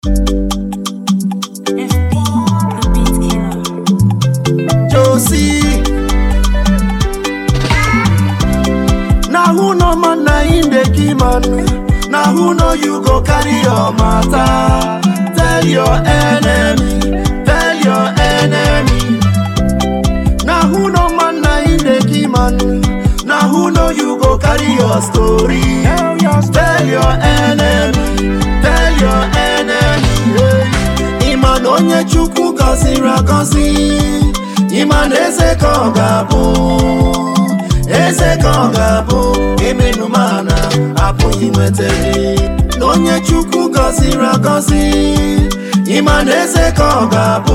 Josie. Now who no man na him dey kill man. Now who know you go carry your matter. Tell your enemy, tell your enemy. Now who no man na him dey kill man. Now who know you go carry your story. Tell your enemy, tell your enemy. Hey. Ịma na onye Chukwu gọziri agọzi. Ịma na eze ka ọ ga-abụ. eze ka ọ ga-abụ emenu mana apụghị nweta gị na onye chukwu gọziri agọzi ịma na eze ka ọ ga-abụ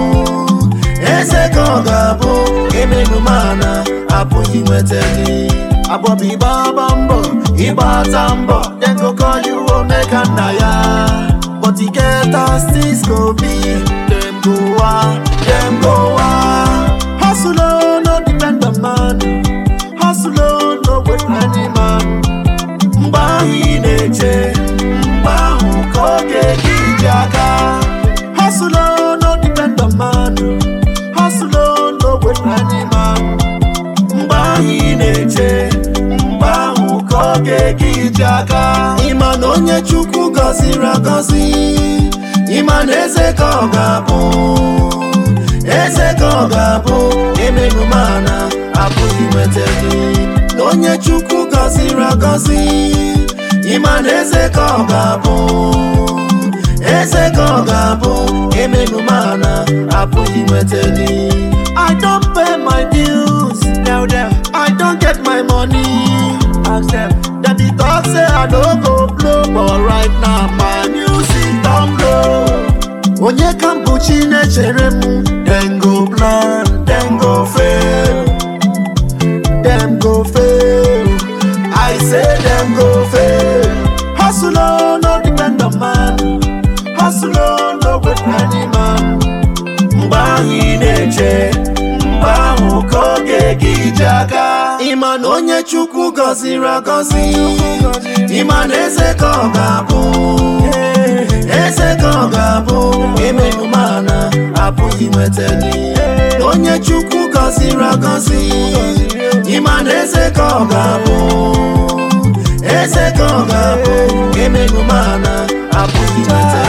eze ka ọ ga-abụ emenu mana apụghị nweta gị agbọbụ ịgbaba mbọ ịgbata mbọ dem go call you omega nna ya but e get as things go be dem go wa dem go wa hustle oh, no depend on man hustle on no wait any man mgbe ahụ ị na-eche mgbe ahụ ka oge gị ji aka hustle on no depend on man hustle on no wait any man mgbe ahụ ị na-eche mgbe ahụ ka oge gị ji aka ịma na onye chukwu gọziri agọzi ịma na eze ka ọ ga-abụ eze ka ọ ga-abụ emenu mana apụghị nweta gị na onye chukwu gọziri agọzi ịma na eze ka ọ ga-abụ eze ka ọ ga-abụ emenu mana apụghị nweta gị I don pay my bills tell them I don get my money ask them dem be talk say I no go blow but right now my music don blow onye ka m bụ chi na-echere m dem go plan dem go fail dem go fail i say dem go fail hustle on no depend on man hustle on no wait any man mgbe ahụ ị na-eche mgbe ahụ ka oge gị ji aka ịma na onye chukwu gọziri agọzi ịma na eze ka ọ ga-abụ eze ka ọ ga-abụ emenu mana apụghị nweta gị na onye chukwu gọziri agọzi ịma na eze ka ọ ga-abụ eze ka ọ ga-abụ emenu mana apụghị nweta